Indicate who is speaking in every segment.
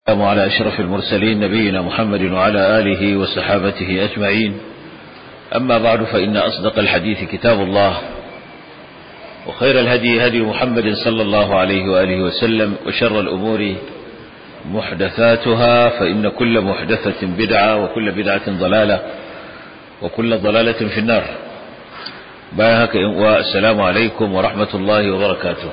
Speaker 1: السلام على أشرف المرسلين نبينا محمد وعلى آله وصحابته أجمعين أما بعد فإن أصدق الحديث كتاب الله وخير الهدي هدي محمد صلى الله عليه وآله وسلم وشر الأمور محدثاتها فإن كل محدثة بدعة وكل بدعة ضلالة وكل ضلالة في النار بايهك والسلام عليكم ورحمة الله وبركاته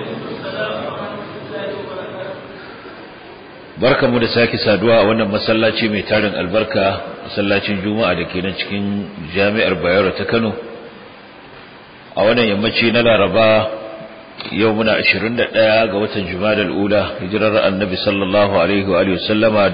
Speaker 1: barka mu da sake saduwa a wannan masallaci mai tarin albarka masallacin juma'a da ke nan cikin jami'ar bayero ta kano a wannan yammaci na laraba yau muna 21 ga watan jumadal ula hijirar annabi sallallahu alaihi wa sallama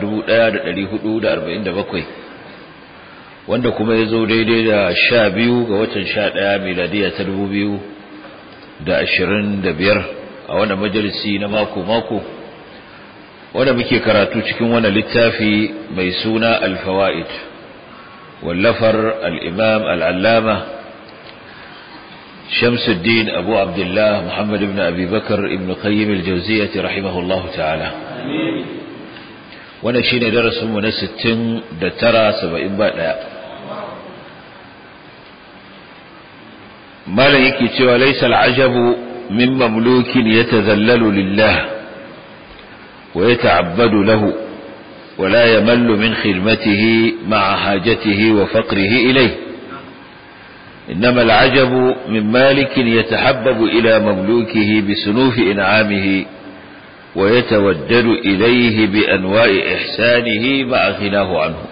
Speaker 1: 1447 wanda kuma ya zo daidai da 12 ga watan 11 miladiya ta 2025 a wannan majalisi na mako-mako wanda muke karatu cikin wani littafi mai suna alfawa'id wallafar al'imam al'allama shamsuddin abu abdullah muhammad ibn abubakar ibn qayyim al-jauziyyati rahimahullahu ta'ala wanda shine darasinmu na 69 70 ba daya malam yake cewa laysa al-ajabu min mamlukin yatazallalu lillah ويتعبد له ولا يمل من خدمته مع حاجته وفقره إليه إنما العجب من مالك يتحبب إلى مملوكه بسنوف إنعامه ويتودد إليه بأنواع إحسانه مع غناه عنه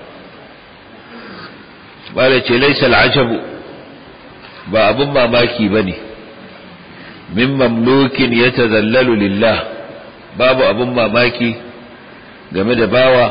Speaker 1: مالك ليس العجب باب ما ماكي بني من مملوك يتذلل لله babu abin mamaki game da bawa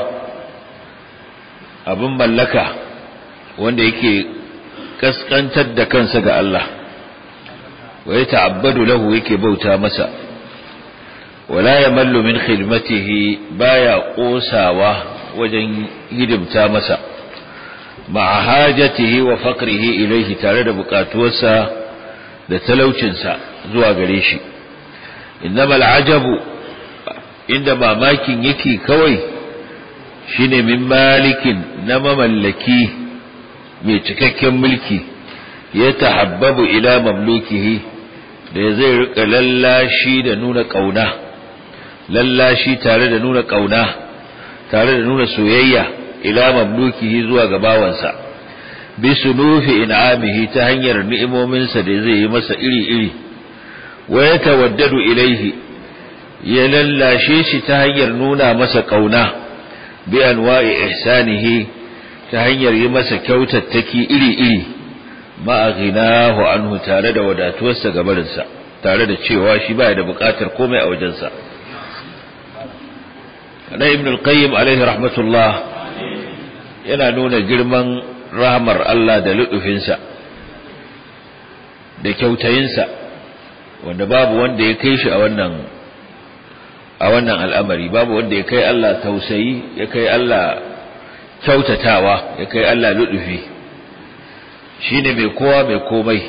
Speaker 1: abin mallaka wanda yake kaskantar da kansa ga Allah wa ya ta'abbadu lahu yake bauta masa wala yamallu min khidmatihi baya kosawa wajen hidimta masa ma'a hajatihi wa faqrihi ilayhi tare da bukatuwarsa da talaucinsa zuwa gare shi innamal ajabu inda mamakin yake kawai shine min malikin na mamallaki mai cikakken mulki ya tahabbabu ila mamlukihi da zai rika lallashi da nuna kauna lallashi tare da nuna kauna tare da nuna soyayya ila mamlukihi zuwa ga bawansa bi sunufi in'amihi ta hanyar ni'imominsa da zai yi masa iri-iri wa yatawaddadu ilaihi ya lallashe shi ta hanyar nuna masa ƙauna bi anwa'i ihsanihi ta hanyar yi masa kyautattaki iri-iri ma'a ghinahu anhu tare da wadatuwarsa gabarinsa tare da cewa shi baya da buƙatar komai a wajensa na ibn al-qayyim alaihi rahmatullah yana nuna girman rahmar Allah da luɗufinsa da kyautayinsa wanda babu wanda ya kai shi a wannan a wannan al'amari babu wanda ya kai Allah tausayi ya kai Allah kyautatawa ya kai Allah ludufi shi ne mai kowa mai komai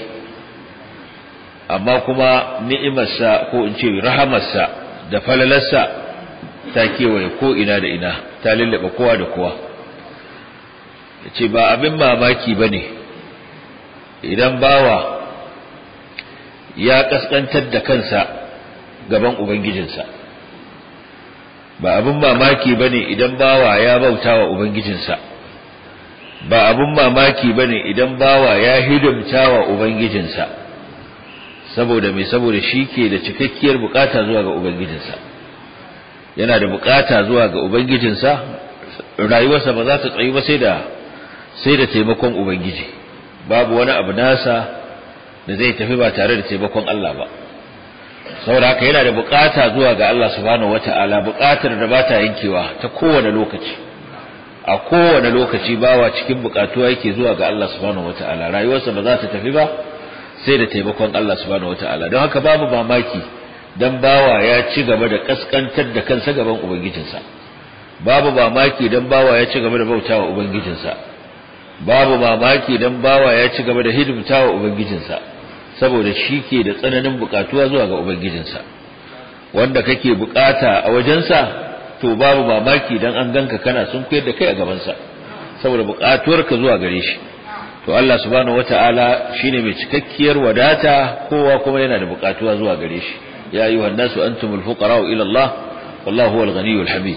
Speaker 1: amma kuma ni'imarsa ko in ce rahamarsa da falalarsa ta kewaye ko ina da ina ta lullaba kowa da kowa ya ce ba abin mamaki ba ne idan bawa ya kaskantar da kansa gaban Ubangijinsa. ba abin mamaki bane idan bawa ya bauta wa ubangijinsa ba abin mamaki bane idan bawa ya hidimta wa ubangijinsa saboda mai saboda shi ke da cikakkiyar bukata zuwa ga ubangijinsa yana da bukata zuwa ga ubangijinsa rayuwarsa ba za ta tsayi ba sai da sai da taimakon ubangiji babu wani abu nasa da zai tafi ba tare da taimakon Allah ba saboda haka yana da bukata zuwa ga Allah subhanahu wata'ala bukatar da bata yankewa ta kowane lokaci a kowane lokaci bawa cikin bukatuwa yake zuwa ga Allah subhanahu wata'ala rayuwarsa ba za ta tafi ba sai da taimakon Allah subhanahu wata'ala don haka babu mamaki dan bawa ya ci gaba da kaskantar da kansa gaban ubangijinsa babu mamaki dan bawa ya ci gaba da bautawa ubangijinsa babu mamaki dan bawa ya ci gaba da hidimtawa ubangijinsa saboda shi ke da tsananin bukatuwa zuwa ga ubangijinsa wanda kake bukata a wajensa to babu mamaki dan an ganka kana sun koyar da kai a gabansa saboda buƙatuwarka zuwa gare shi to Allah subhanahu wata'ala shine mai cikakkiyar wadata kowa kuma yana da buƙatuwa zuwa gare shi ya ayyuhan nasu antumul fuqara'u ila Allah wallahu huwal ghaniyyul hamid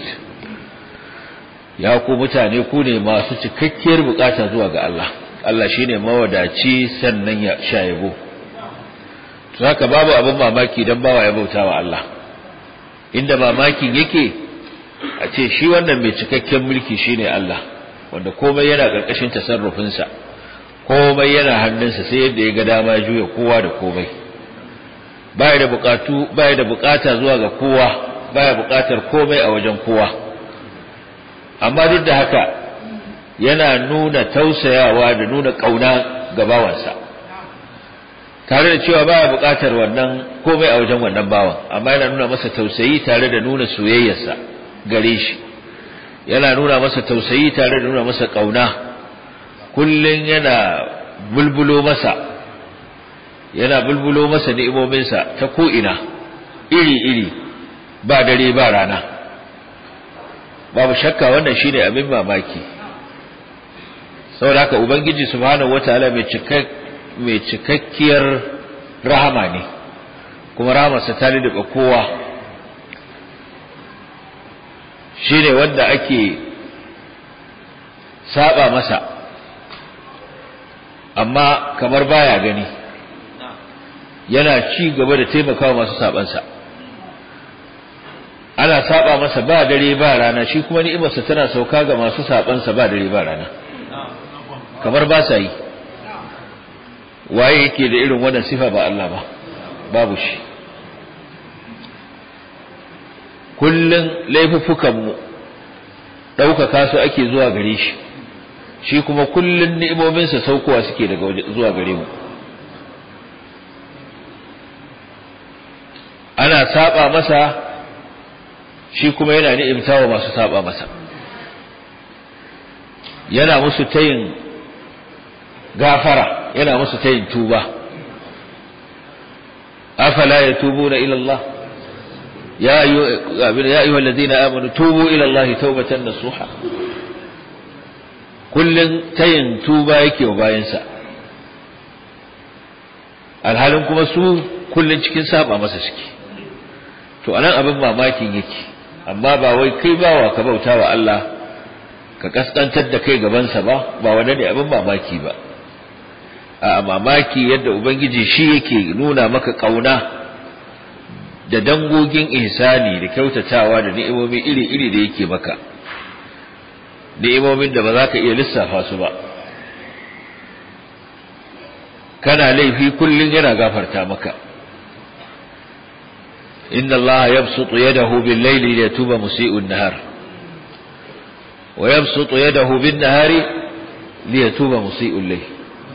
Speaker 1: ya ku mutane ku ne masu cikakkiyar buƙata zuwa ga Allah Allah shine mawadaci sannan ya shayabo to haka babu abin mamaki dan bawa ya bautawa Allah inda mamakin yake a ce shi wannan mai cikakken mulki shine Allah wanda komai yana karkashin tasarrufinsa komai yana hannunsa sai yadda ya ga dama juya kowa da komai baya da bukatu baya da bukata zuwa ga kowa baya bukatar komai a wajen kowa amma duk da haka yana nuna tausayawa da nuna kauna ga bawansa tare da cewa baya bukatar wannan komai a wajen wannan bawan amma yana nuna masa tausayi tare da nuna soyayyarsa gare shi yana nuna masa tausayi tare da nuna masa kauna kullun yana bulbulo masa yana bulbulo masa ni'imominsa ta ko'ina iri-iri ba dare ba rana babu shakka wannan shine abin mamaki saboda haka ubangiji subhanahu wataala mai cikak mai cikakkiyar rahama ne kuma rahamarsa ta da kowa shine wanda ake saba masa amma kamar baya gani yana ci gaba da taimakawa masu sabansa ana saba masa ba dare ba rana shi kuma ni'imarsa tana sauka ga masu sabansa ba dare ba rana kamar ba sa yi waye yake da irin wannan sifa ba Allah ba babu shi kullun laifuffukan mu ɗaukaka su ake zuwa gare shi shi kuma kullun ni'imominsa saukowa suke daga zuwa gare mu ana saba masa shi kuma yana ni'imtawa masu saba masa yana musu tayin gafara yana musu tayin tuba afala yatubuna ila Allah ya ayyuha alladhina amanu tubu ila Allah tawbatan nasuha kullun tayin tuba yake wa bayansa alhalin kuma su kullun cikin saba masa suke to anan abin mamakin yake amma ba wai kai bawa ka bauta wa Allah ka kaskantar da kai gabansa ba ba wanda ne abin mamaki ba a mamaki yadda ubangiji shi yake nuna maka kauna da dangogin ihsani da kyautatawa da ni'imomi iri-iri da yake maka ni'imomin da ba za ka iya lissafa su ba kana laifi kullum yana gafarta maka inna allaha yabsutu yadahu bil layli liyatuba musii'un nahar wa yabsutu yadahu bin nahari liyatuba musii'ul layl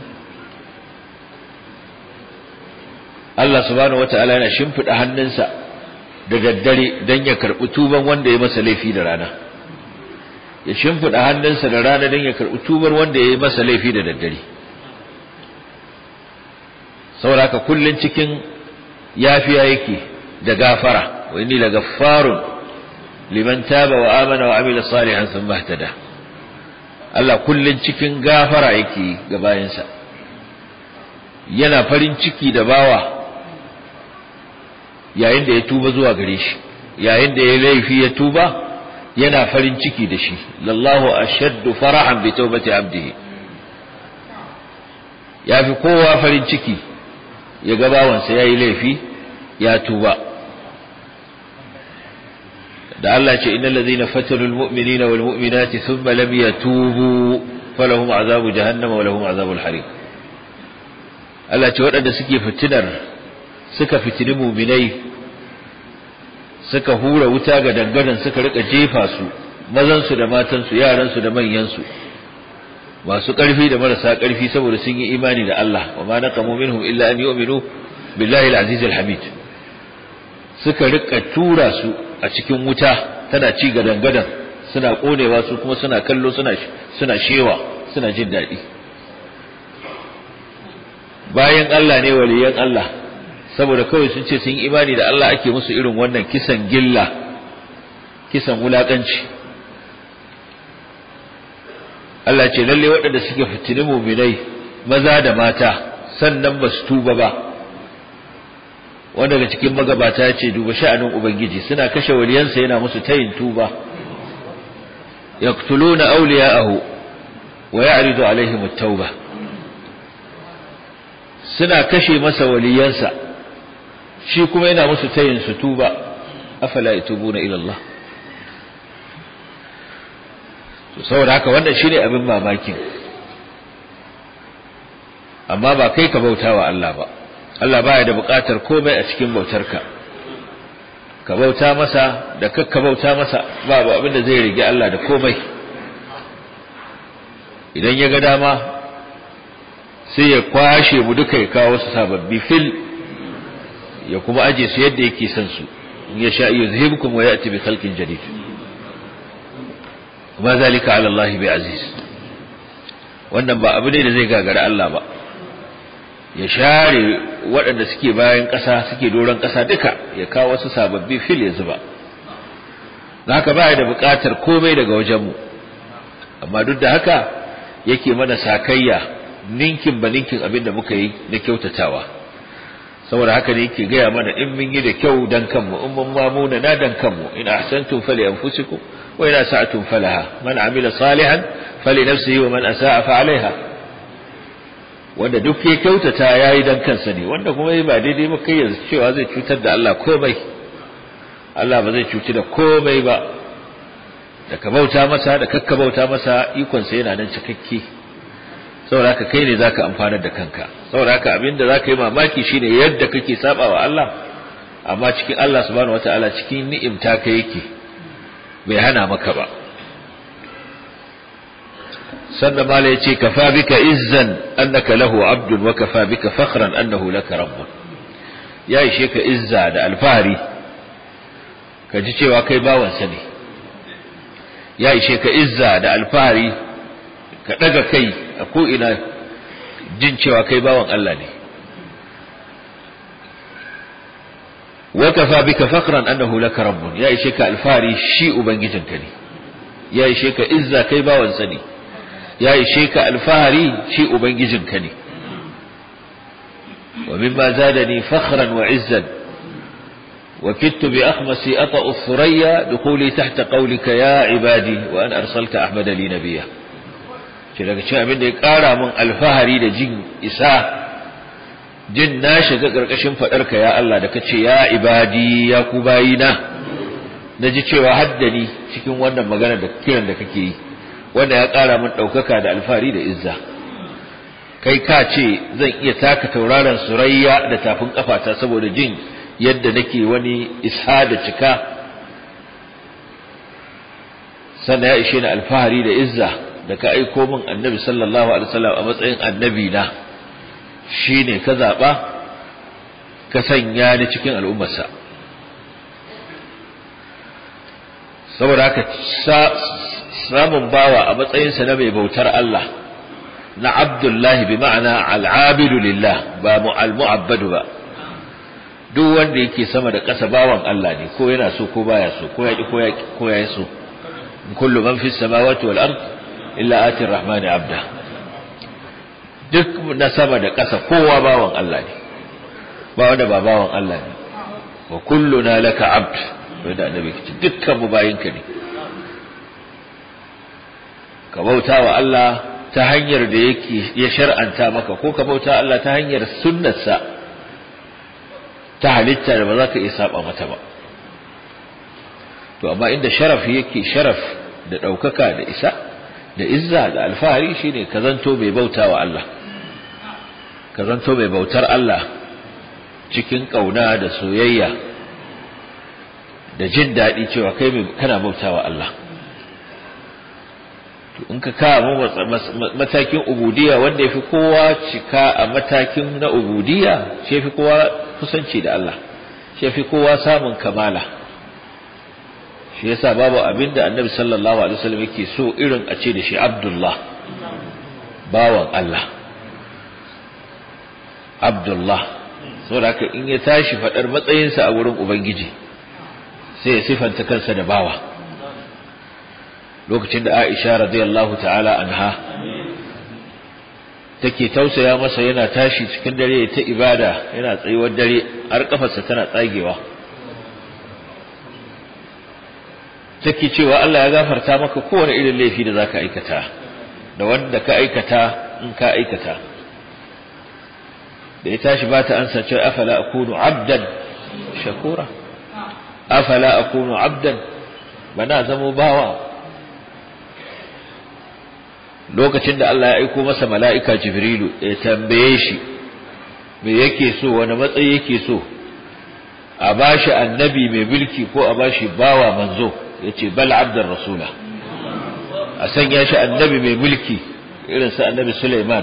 Speaker 1: Allah subhanahu wata'ala yana shimfiɗa hannunsa da daddare don ya karɓi tuban wanda ya masa laifi da rana ya shimfiɗa hannunsa da rana don ya karɓi tubar wanda ya yi masa laifi da daddare saboda haka kullun cikin yafiya yake da gafara wa inni lagaffarun liman taba wa amana wa amila salihan thumma ihtada Allah kullun cikin gafara yake ga bayansa yana farin ciki da bawa yayin da ya tuba zuwa gare shi yayin da ya laifi ya tuba yana farin ciki da shi lallahu ashaddu farahan bi tawbati abdihi yafi kowa farin ciki ya ga bawansa yayi laifi ya tuba da Allah ce innal ladhina fatanu almu'minina walmu'minati thumma lam yatubu falahum azabu jahannama wa lahum azabul hariq Allah ce waɗanda suke fitinar suka fitini muminai suka hura wuta ga dangadan suka rika jefa su mazansu da matansu yaransu da manyansu masu ƙarfi da marasa ƙarfi saboda sun yi imani da Allah wa ma naqamu minhum illa an yu'minu billahi al-aziz al-hamid suka rika tura su a cikin wuta tana ci ga dangadan suna konewa su kuma suna kallo suna suna shewa suna jin daɗi bayan Allah ne waliyan Allah saboda kawai sun ce sun yi imani da Allah ake musu irin wannan kisan gilla kisan wulakanci Allah ce lalle waɗanda suke fitini muminai maza da mata sannan ba su tuba ba wanda daga cikin magabata ya ce duba sha'anin ubangiji suna kashe waliyansa yana musu tayin tuba yaqtuluna awliya'ahu wa ya'ridu alaihim at-tauba suna kashe masa waliyansa shi kuma yana musu tayin su tuba afala yatubuna ila Allah saboda haka wannan shine abin mamakin amma ba kai ka bautawa Allah ba Allah baya da buƙatar komai a cikin bautarka ka bauta masa da kakka bauta masa babu abin da zai rige Allah da komai idan ya ga dama sai ya kwashe mu duka ya kawo su sababbi fil ya kuma aje su yadda yake son su in ya sha yuzhibkum wa ya'ti bi khalqin jadid ma zalika ala Allah bi aziz wannan ba abu ne da zai gagara Allah ba ya share waɗanda suke bayan ƙasa suke doron ƙasa duka ya kawo wasu sababbi fil ya zuba haka baya da buƙatar komai daga wajenmu amma duk da haka yake mana sakayya ninkin ba ninkin abin da muka yi na kyautatawa saboda haka ne yake gaya mana in mun yi da kyau dan kanmu in mun mamuna na dan kanmu in ahsantum fali anfusikum wa in asa'tum falaha man amila salihan fali nafsihi wa man asa'a fa alaiha wanda duk ya kyautata yayi dan kansa ne wanda kuma ba daidai ba kai yanzu cewa zai cutar da Allah komai Allah ba zai cuci da komai ba da ka bauta masa da kakka bauta masa ikon sa yana nan cikakke saboda haka kai ne zaka amfanar da kanka saboda haka abinda zaka yi mamaki shine yadda kake sabawa Allah amma cikin Allah subhanahu wataala cikin ni'imta ka yake bai hana maka ba sannan mala yace kafa bika izzan annaka lahu abdun wa kafa bika fakhran annahu laka rabbun ya ishe ka izza da alfahari ka ji cewa kai bawansa ne ya ishe ka izza da alfahari ka daga kai a ko'ina jin cewa kai bawan Allah ne wa kafa bika fakhran annahu laka rabbun ya ishe ka alfahari shi ubangijinka ne ya ishe ka izza kai bawansa ne ya ishe ka alfahari shi ubangijinka ne wa mimma zadani fakhran wa izzan وكدت بأخمسي أطأ الثريا دخولي تحت قولك يا عبادي وأن أرسلت أحمد لي نبيا daga cikin abin da ya ƙara min alfahari da jin isa jin na shiga ƙarƙashin faɗarka ya Allah da ka ce ya ibadi ya ku bayina na ji cewa haddani cikin wannan magana da kiran da kake yi wanda ya ƙara min ɗaukaka da alfahari da izza kai ka ce zan iya taka tauraron surayya da tafin ƙafata saboda jin yadda nake wani isha da cika sannan ya ishe ni alfahari da izza da ka aiko min annabi sallallahu alaihi wasallam a matsayin annabi na shine ka zaba ka sanya ni cikin al'ummarsa saboda haka samun bawa a matsayinsa na mai bautar Allah na abdullahi bi ma'ana al'abidu lillah ba al-mu'abbadu ba duk wanda yake sama da ƙasa bawan Allah ne ko yana so ko baya so ko ya ki ko ya so kullu man fis samawati wal ard illa ati rahmani abda duk na sama da ƙasa kowa bawan Allah ne ba wanda ba bawan Allah ne wa kulluna laka abd wanda annabi ce dukkan mu bayinka ne ka bauta wa Allah ta hanyar da yake ya shar'anta maka ko ka bauta Allah ta hanyar sunnarsa ta halitta da ba za ka iya saba mata ba to amma inda sharaf yake sharaf da ɗaukaka da isa da izza da alfahari shine ka zanto mai bauta wa Allah ka zanto mai bautar Allah cikin ƙauna da soyayya da jin daɗi cewa kai kana bauta wa Allah to in ka kawo matakin ubudiyya wanda ya fi kowa cika a matakin na ubudiyya shi fi kowa kusanci da Allah shi fi kowa samun kamala shi yasa babu abin da annabi sallallahu alaihi wasallam yake so irin a ce da shi Abdullah bawan Allah Abdullah saboda haka in ya tashi fadar matsayinsa a wurin ubangiji sai ya sifanta kansa da bawa lokacin da Aisha radiyallahu ta'ala anha take tausaya masa yana tashi cikin dare ta ibada yana tsayuwar dare har kafarsa tana tsagewa take cewa Allah ya gafarta maka kowane irin laifi da zaka aikata da wanda ka aikata in ka aikata da ya tashi ba ta ansa cewa afala akunu abdan shakura afala akunu abdan bana zamo bawa lokacin da Allah ya aiko masa mala'ika Jibrilu ya tambaye shi me yake so wani matsayi yake so a bashi annabi mai mulki ko a bashi bawa manzo yace bal abdar rasula a sanya shi annabi mai mulki irin sa annabi Sulaiman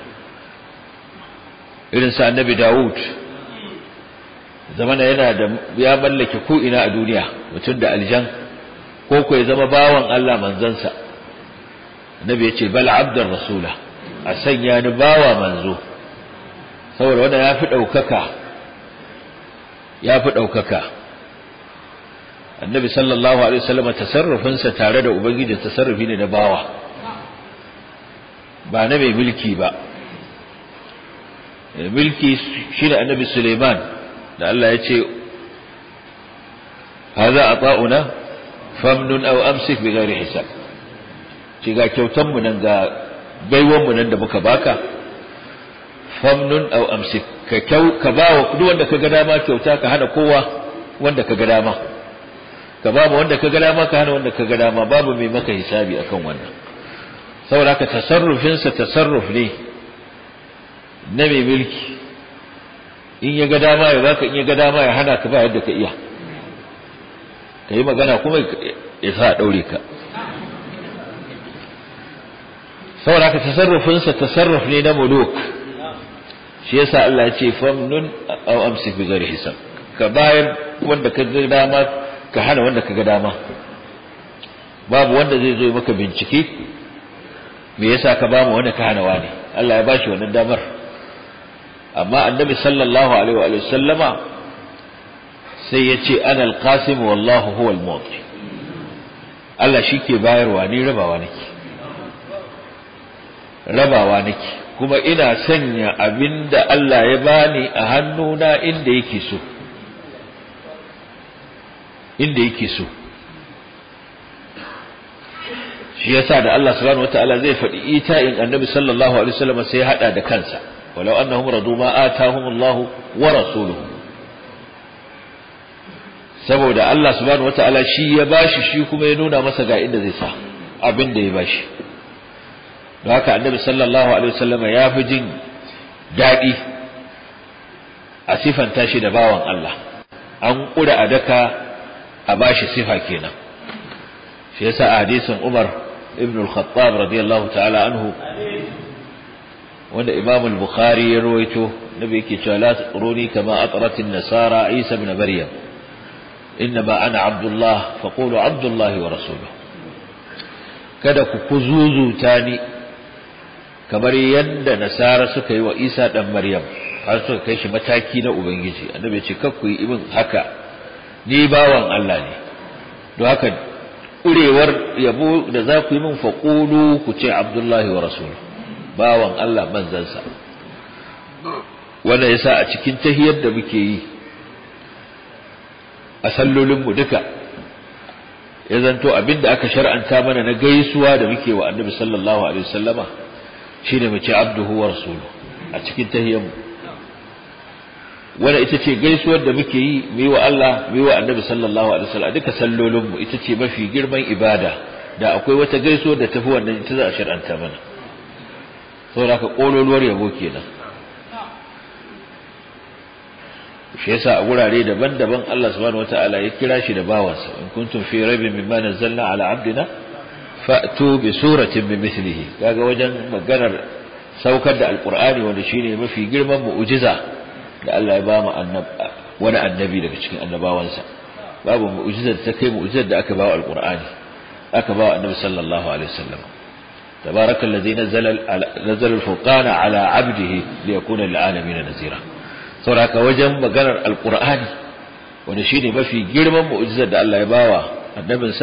Speaker 1: irin sa annabi Dawud zamana yana da ya mallake ko ina a duniya mutum da aljan ko ko ya zama bawan Allah manzansa annabi ya ce bal abdar rasula a sanya ni bawa manzo saboda wanda ya fi ɗaukaka ya fi ɗaukaka annabi sallallahu alaihi wasallam tasarrufinsa tare da ubangiji tasarrufi ne na bawa ba na mai mulki ba mulki shi da annabi suleiman da Allah ya ce haza ata'una famnun aw amsik bi ghairi hisab ce ga kyautan mu nan ga baiwan mu nan da muka baka famnun aw amsik ka kyau ka bawa duk wanda ka ga dama kyauta ka hana kowa wanda ka ga dama ka ba mu wanda ka ga dama ka hana wanda ka ga dama babu mai maka hisabi akan wannan saboda ka tasarrufin sa tasarruf ne na mai mulki in ya ga dama ya baka in ya ga dama ya hana ka ba yadda ka iya ka yi magana kuma ya sa a daure ka saboda haka tasarrufinsa tasarruf ne na muluk shi yasa Allah ya ce famnun aw amsik bi ghairi hisab ka bayar wanda ka ga dama ka hana wanda ka ga dama babu wanda zai zo maka bincike me yasa ka bamu wanda ka hana wani Allah ya bashi wannan damar amma annabi sallallahu alaihi wa sallama sai ya ce ana alqasim wallahu huwa almu'ti Allah shi ke bayarwa ni rabawa nake rabawa nake kuma ina sanya abinda Allah ya bani a hannuna inda yake so inda yake so shi yasa da Allah subhanahu wataala zai faɗi ita'in annabi sallallahu alaihi wasallam sai ya hada da kansa walau annahum radu ma atahum Allah wa rasuluhu saboda Allah subhanahu wataala shi ya bashi shi kuma ya nuna masa ga inda zai sa abin da ya bashi don haka annabi sallallahu alaihi wasallam ya fi jin daɗi a sifanta shi da bawan Allah an ƙura a daka a bashi sifa kenan shi yasa a hadisin Umar ibn al-Khattab radiyallahu ta'ala anhu wanda Imam al-Bukhari ya rawaito nabi yake cewa la taqruni kama atrat an-nasara Isa ibn Maryam innama ana Abdullah faqulu Abdullah wa rasuluhu kada ku kuzuzuta ni kamar yadda nasara suka yi wa Isa dan Maryam har suka kai shi mataki na ubangiji annabi ya ce kakku yi ibin haka ni bawan Allah ne don haka ƙurewar yabo da za ku yi min faƙulu ku ce abdullahi wa rasul bawan Allah manzansa wanda ya sa a cikin tahiyar da muke yi a sallolinmu duka ya zanto abinda aka shar'anta mana na gaisuwa da muke wa annabi sallallahu alaihi wasallama shine mu ce abduhu wa rasulu a cikin tahiyarmu wanda ita ce gaisuwar da muke yi mu yi wa Allah mu yi wa Annabi sallallahu alaihi wasallam duka sallolin mu ita ce mafi girman ibada da akwai wata gaisuwar da tafi wannan ita za a shar'anta mana saboda ka kololuwar yabo kenan shi yasa a gurare daban-daban Allah subhanahu wataala ya kira shi da bawansa in kuntum fi raibin mimma nazzalna ala abdina fa'tu bi suratin min mithlihi kaga wajen maganar saukar da alqur'ani wanda shine mafi girman mu'jiza da Allah ya ba mu wani annabi daga cikin annabawansa babu mu'jizar ta kai mu'jizar da aka ba wa alqur'ani aka ba wa annabi sallallahu alaihi wasallam tabaraka allazi nazzala nazzala alfurqana ala 'abdihi liyakuna lil'alamin nazira saboda wajen maganar alqur'ani wanda shine mafi girman mu'jizar da Allah ya ba wa annabinsa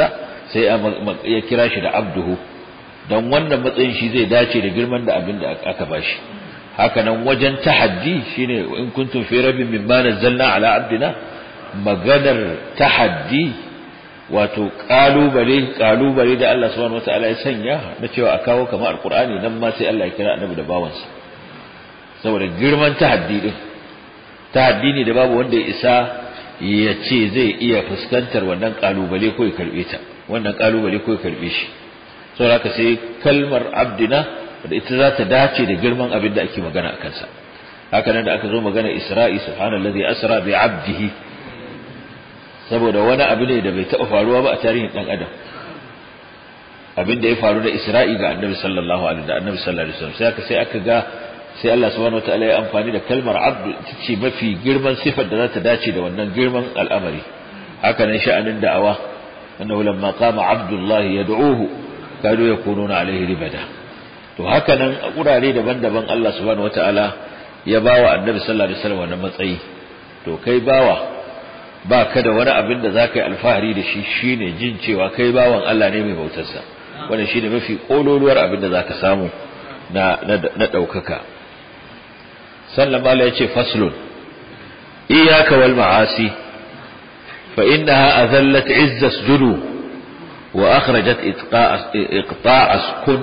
Speaker 1: sai ya kira shi da abduhu don wannan matsayin shi zai dace da girman da abin da aka bashi haka nan wajen tahaddi shine in kuntum fi rabbin mimma nazzalna ala abdina maganar tahaddi wato kalubale kalubale da Allah subhanahu wataala ya sanya na cewa a kawo kamar alqur'ani nan ma sai Allah ya kira annabi da bawansa saboda girman tahaddi din tahaddi ne da babu wanda ya isa ya ce zai iya fuskantar wannan kalubale ko ya karbe ta wannan kalubale ko ya karbe shi saboda haka sai kalmar abdina da ita za ta dace da girman abin da ake magana a kansa haka nan da aka zo magana isra'i subhanallazi asra bi abdihi saboda wani abu ne da bai taɓa faruwa ba a tarihin ɗan adam abin da ya faru da isra'i ga annabi sallallahu alaihi da annabi sallallahu alaihi wasallam sai aka sai aka ga sai Allah subhanahu wataala ya amfani da kalmar abdu ita ce mafi girman sifar da za ta dace da wannan girman al'amari haka nan sha'anin da'awa annahu lamma qama abdullahi yad'uhu kadu yakununa alaihi ribada to haka nan a kurare daban-daban Allah subhanahu wataala ya bawa annabi sallallahu alaihi wasallam wannan matsayi to kai bawa ba ka da wani abin da za ka yi alfahari da shi shine jin cewa kai bawan Allah ne mai bautarsa wannan shine mafi kololuwar abin da za ka samu na na ɗaukaka sannan mala ya ce faslun iyaka wal ma'asi fa innaha azallat izza sujudu wa akhrajat iqta'as kun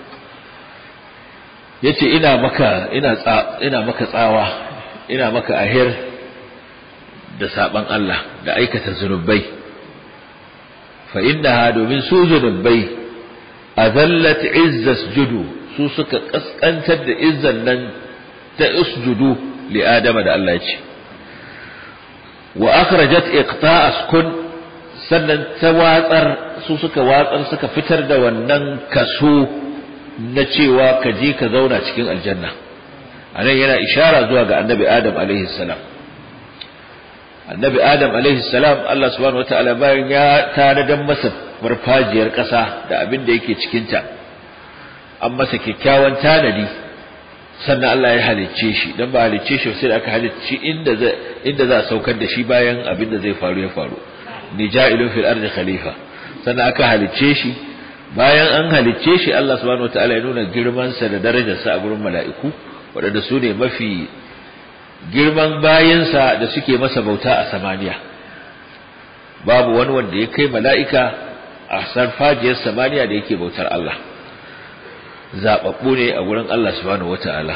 Speaker 1: yace ina maka ina ina maka tsawa ina maka ahir da saban Allah da aikata zunubai fa innaha domin su zunubai azallat izza sujudu su suka kaskantar da izzan nan ta usjudu li adama da Allah ya ce wa akhrajat iqta'as kun sannan ta watsar su suka watsar suka fitar da wannan kaso na cewa ka je ka zauna cikin aljanna anan yana ishara zuwa ga annabi adam alaihi salam annabi adam alaihi salam Allah subhanahu wataala bayan ya tanadan masa farfajiyar ƙasa da abin da yake cikinta an masa kyakkyawan tanadi sannan Allah ya halicce shi dan ba halicce shi sai da aka halicci inda za inda za a saukar da shi bayan abin da zai faru ya faru ni ja'ilun fil ardi khalifa sannan aka halicce shi bayan an halicce shi Allah subhanahu wataala ya nuna girman sa da darajar sa a gurin mala'iku waɗanda su ne mafi girman bayansa da suke masa bauta a samaniya babu wani wanda ya kai mala'ika a sarfajiyar samaniya da yake bautar Allah zaɓaɓɓu ne a wurin Allah subhanahu wata'ala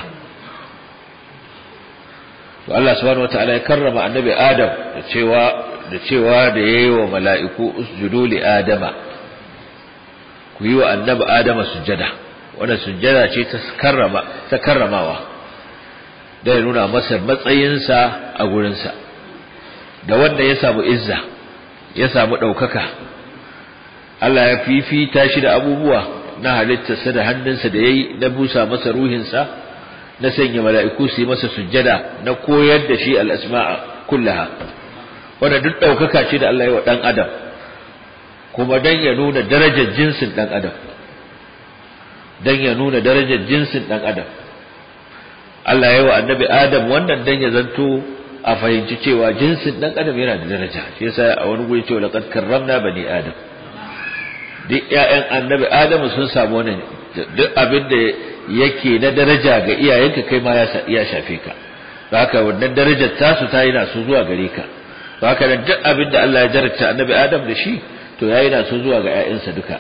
Speaker 1: to Allah subhanahu wata'ala ya karrama annabi Adam da cewa da cewa da yayi wa mala'iku usjudu li adama ku yi wa annabi Adama sujjada wannan sujjada ce ta karrama ta karramawa da ya nuna masa matsayinsa a gurinsa da wanda ya samu izza ya samu ɗaukaka Allah ya fifita shi da abubuwa na halittarsa da hannunsa da ya yi na busa masa ruhinsa na sanya mala'iku su yi masa sujjada na koyar da shi al'asma'a kullaha wanda duk ɗaukaka ce da Allah ya wa ɗan adam kuma don ya nuna darajar jinsin ɗan adam don ya nuna darajar jinsin ɗan adam Allah ya yi wa annabi Adam wannan dan ya zanto a fahimci cewa jinsin dan adam yana da daraja shi yasa a wani guri cewa laqad karramna bani adam duk ƴaƴan annabi Adam sun samu wannan duk abin da yake na daraja ga iyayenka kai ma ya shafe ka haka wannan darajar tasu ta yana su zuwa gare ka haka nan duk abin da Allah ya jarabta annabi Adam da shi to yayi na su zuwa ga ƴaƴansa duka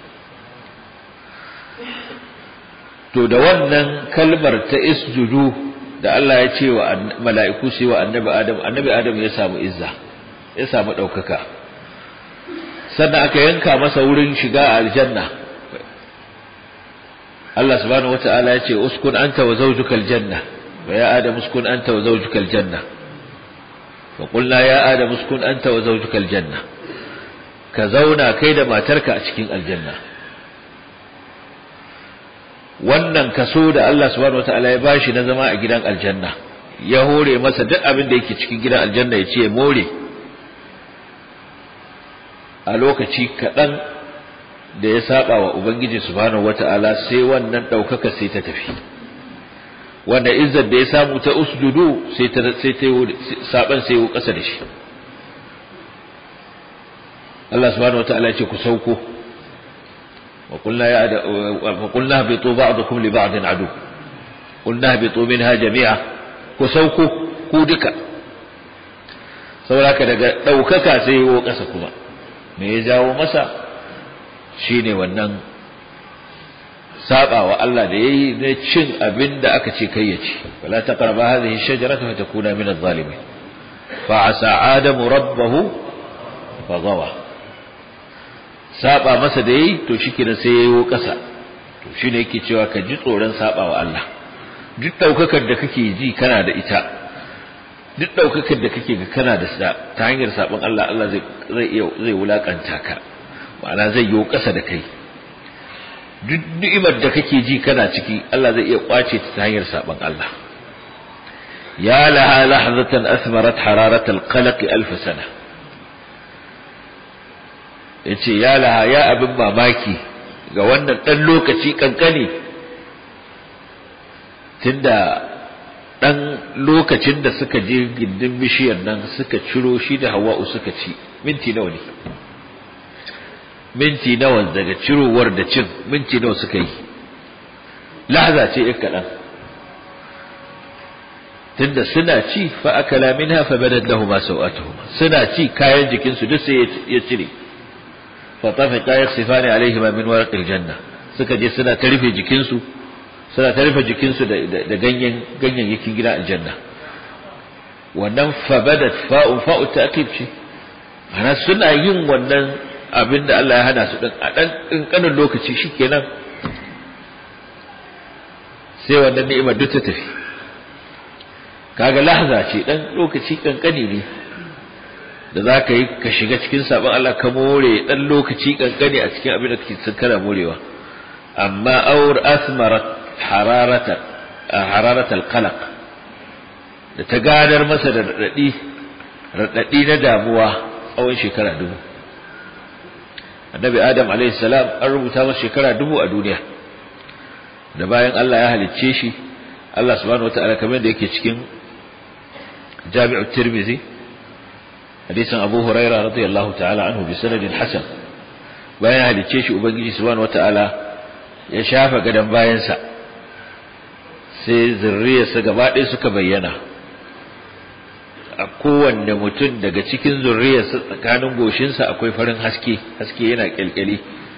Speaker 1: to da wannan kalmar ta isjudu da Allah ya ce wa mala'iku su wa annabi Adam annabi Adam ya samu izza ya samu ɗaukaka sannan aka yanka masa wurin shiga aljanna Allah subhanahu wata'ala ya ce uskun anta wa zawjuka aljanna wa ya Adam uskun anta wa zawjuka aljanna fa qulna ya Adam uskun anta wa zawjuka aljanna ka zauna kai da matarka a cikin aljanna wannan kaso da Allah subhanahu wataala ya bashi na zama a gidan aljanna ya hore masa duk abin da yake cikin gidan aljanna ya ce more a lokaci kaɗan da ya saba wa ubangiji subhanahu wataala sai wannan ɗaukaka sai ta tafi wanda izzar da ya samu ta usjudu sai ta sai ta saban sai ya ƙasa da shi Allah subhanahu wataala ya ce ku sauko wa qulna ya wa qulna habitu ba'dukum li ba'din adu qulna habitu minha jami'a ku sauko ku duka saboda daga daukaka sai yiwo kasa kuma me ya jawo masa shine wannan saba wa Allah da yayi na cin abin da aka ce kai ya ci wala taqrabu hadhihi ash-shajarata fatakuna min adh-dhalimin fa asa adamu rabbahu fa gawa saba masa da yayi to shikenan sai yayo kasa to shine yake cewa ka ji tsoron saba wa Allah duk daukakar da kake ji kana da ita duk daukakar da kake ga kana da sa ta hanyar sabon Allah Allah zai zai iya zai wulakanta ka ma'ana zai yo kasa da kai duk ni'imar da kake ji kana ciki Allah zai iya kwace ta hanyar sabon Allah ya laha lahzatan asmarat hararat alqalq alf sana yace ya laha ya abin mamaki ga wannan dan lokaci kankani tunda dan lokacin da suka je gindin bishiyar nan suka ciro shi da hawa'u suka ci minti nawa ne minti nawa daga cirowar da cin minti nawa suka yi lahza ce ɗin kaɗan tunda suna ci fa akala minha fa badat lahum sawatuhum suna ci kayan jikinsu duk sai ya cire fa tafiqa yakhsifani alaihima min warqil janna suka je suna ta rufe jikinsu suna ta rufe jikinsu da da ganyen ganyayyakin gida aljanna wannan fa badat fa'u fa'u ta'kid ce ana suna yin wannan abin da Allah ya hana su ɗin a ɗan ƙanƙanin lokaci shi kenan sai wannan ni'imar duk ta tafi kaga lahza ce ɗan lokaci ƙanƙani ne da za ka yi ka shiga cikin sabon Allah ka more ɗan lokaci ƙanƙani a cikin abin da kake sun kana morewa amma aur asmarat hararata hararatal qalaq da ta gadar masa da raɗaɗi raɗaɗi na damuwa tsawon shekara dubu annabi adam alaihi salam an rubuta masa shekara dubu a duniya da bayan Allah ya halicce shi Allah subhanahu wataala kamar da yake cikin Jami'ut Tirmidhi hadisin Abu Huraira radiyallahu ta'ala anhu bi sanadin hasan bayan ya halicce shi ubangiji subhanahu wataala ya shafa gadan bayansa sai zurriyarsa gaba ɗaya suka bayyana a kowanne mutum daga cikin zurriyarsa tsakanin goshinsa akwai farin haske haske yana kyalkyali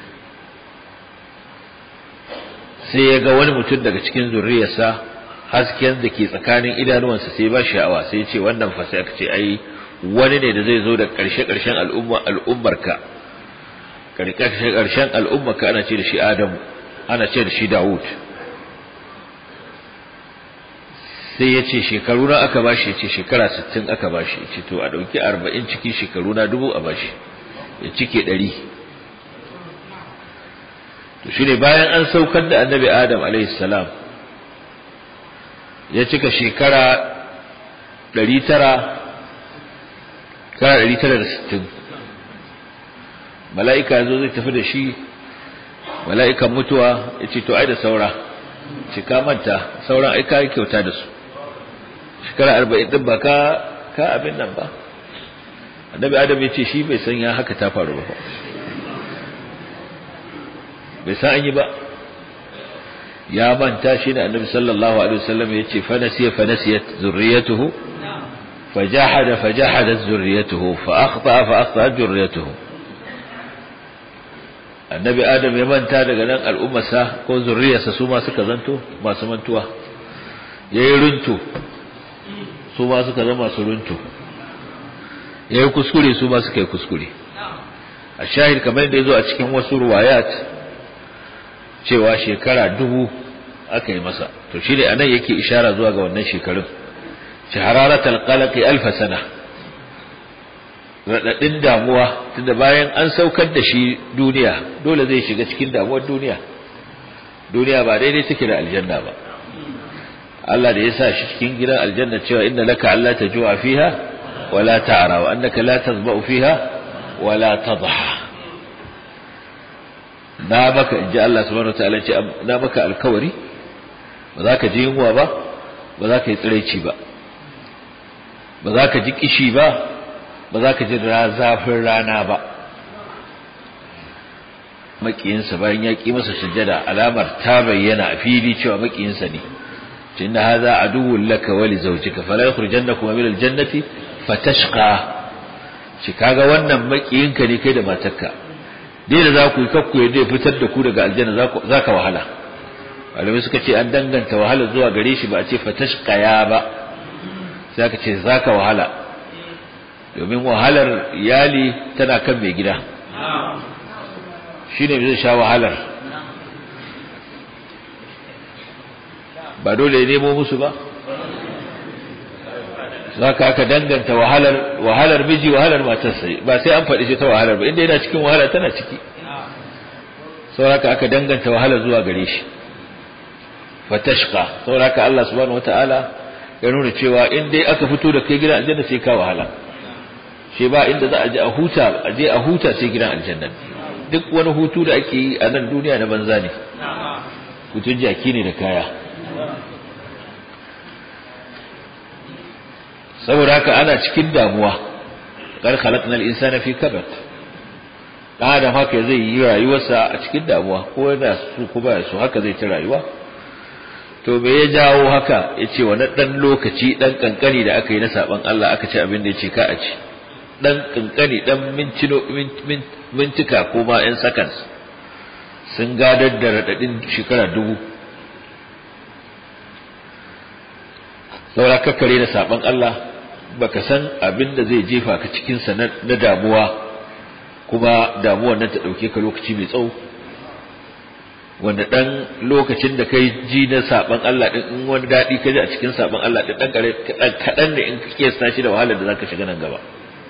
Speaker 1: sai ya ga wani mutum daga cikin zurriyarsa hasken da ke tsakanin idanuwansa sai ba sha'awa sai ya ce wannan fa sai aka ce ai wani ne da zai zo da ƙarshe ƙarshen al'umma al'ummarka ƙarshe ƙarshen al'ummarka ana ce da shi Adamu ana ce da shi Dawud sai ya ce shekaru na aka bashi ya ce shekara sittin aka bashi ya ce to a ɗauki arba'in cikin shekaru na dubu a bashi ya cike ɗari to shi ne bayan an saukar da annabi adam salam ya cika shekara ɗari tara kara ɗari tara da sittin mala'ika zo zai tafi da shi mala'ikan mutuwa ya ce to ai da saura cika manta sauran aika kyauta da su shekara arba'in ɗin ba ka ka abin nan ba annabi adam ya ce shi bai san ya haka ta faru ba bai san an yi ba ya manta shi ne annabi sallallahu alaihi wasallam ya ce fanasiya fanasiyat zurriyatuhu fajahada fajahadat zurriyatuhu fa akhta fa akhta zurriyatuhu annabi adam ya manta daga nan al'ummarsa ko zurriyarsa su ma suka zanto masu mantuwa yayi runtu su ma suka zama su runtu yayi kuskure su ma suka yi kuskure a shahid kamar da yazo a cikin wasu ruwayat cewa shekara dubu aka yi masa to shi ne anan yake ishara zuwa ga wannan shekarun shahararatul qalaqi alf sana radadin damuwa tunda bayan an saukar da shi duniya dole zai shiga cikin damuwar duniya duniya ba daidai take da aljanna ba Allah da ya sa shi cikin gidan aljanna cewa inna laka alla tajua fiha wala ta'ra wa annaka la tazba'u fiha wala tadha na maka inji Allah subhanahu wataala ce na maka alkawari ba za ka ji yunwa ba ba za ka yi tsiraici ba ba za ka ji kishi ba ba za ka ji zafin rana ba makiyinsa bayan ya ki masa sujjada alamar ta bayyana a fili cewa makiyinsa ne tunda hadha aduwwun laka wa li zawjika fala yukhrijannakum min aljannati fatashqa shi kaga wannan makiyinka ne kai da matarka dai da za ku yi kakku ya dai fitar da ku daga aljanna za ka wahala malamai suka ce an danganta wahala zuwa gare shi ba a ce fatashqaya ba sai aka ce za ka wahala domin wahalar iyali tana kan mai gida shi ne zai sha wahalar ba dole ya nemo musu ba za ka aka danganta wahalar wahalar miji wahalar matarsa ba sai an faɗi shi ta wahalar ba inda yana cikin wahala tana ciki sauraka aka danganta wahalar zuwa gare shi fatashqa sauraka Allah subhanahu wataala ya nuna cewa in dai aka fito da kai gidan aljanna sai ka wahala shi ba inda za a je a huta a je a huta sai gidan aljanna duk wani hutu da ake yi a nan duniya na banza ne hutun jaki ne da kaya saboda haka ana cikin damuwa kar khalaqnal insana fi kabad dan adam haka zai yi rayuwarsa a cikin damuwa ko yana su ko ba su haka zai ci rayuwa to me ya jawo haka yace wani dan lokaci dan kankani da aka yi na saban Allah aka ci abin da yace ka a ci dan kankani dan mintino mintika ko ma yan seconds sun gadar da radadin shekara dubu saura kakkare da saban Allah baka san abin da zai jefa ka cikin sa na damuwa kuma damuwar nan ta dauke ka lokaci mai tsawo wanda dan lokacin da kai ji na saban Allah din in wani dadi ka ji a cikin saban Allah din dan kare kadan ne in ka kiyasta shi da wahalar da zaka shiga nan gaba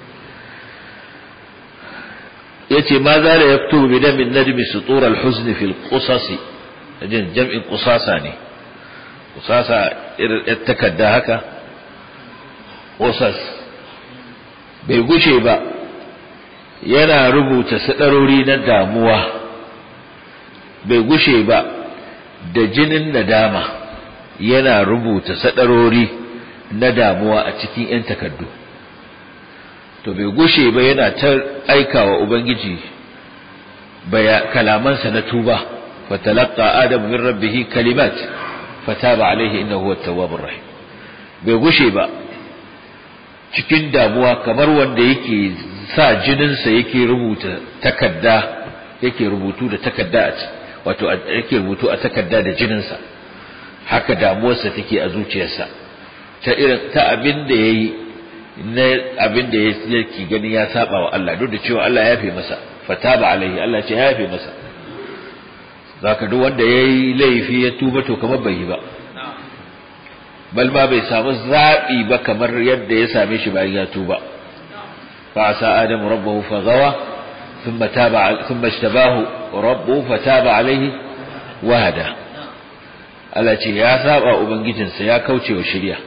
Speaker 1: yace ma za la yaktubu bi damin nadmi sutur al-huzn fi al-qasas ajin jam'in qusasa ne qusasa irin takadda haka qasas bai gushe ba yana rubuta sadarori na damuwa bai gushe ba da jinin nadama yana rubuta sadarori na damuwa a cikin 'yan takardu to bai gushe ba yana ta aikawa ubangiji baya kalamansa na tuba fatalaqa adam min rabbih kalimat fataba alaihi innahu huwa tawwabur rahim bai gushe ba cikin damuwa kamar wanda yake sa jininsa yake rubuta takarda yake rubutu da takarda a wato yake rubutu a takarda da jininsa haka damuwarsa take a zuciyarsa ta irin ta abin da yayi na abin da yake gani ya saba wa Allah duk da cewa Allah ya yafe masa fataba alaihi Allah ce ya yafe masa zaka duk wanda yayi laifi ya tuba to kamar bai yi ba bal ma bai samu zabi ba kamar yadda ya same shi bayan ya tuba fa asa adamu rabbahu fa gawa thumma taba thumma ishtabahu rabbuhu fataba alaihi wahada Allah ce ya saba ubangijinsa ya kauce wa shari'a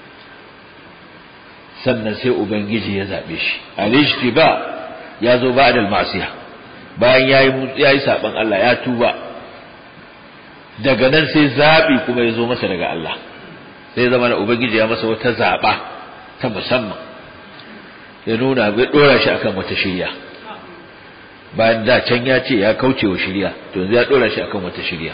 Speaker 1: sannan sai ubangiji ya zabe shi al-ishtiba ya zo ba'da al-ma'siyah bayan yayi yayi saban Allah ya tuba daga nan sai zabi kuma ya zo masa daga Allah sai zama da ubangiji ya masa wata zaba ta musamman ya nuna bai dora shi akan wata shirya bayan da can ya ce ya kauce wa shirya to yanzu ya dora shi akan wata shirya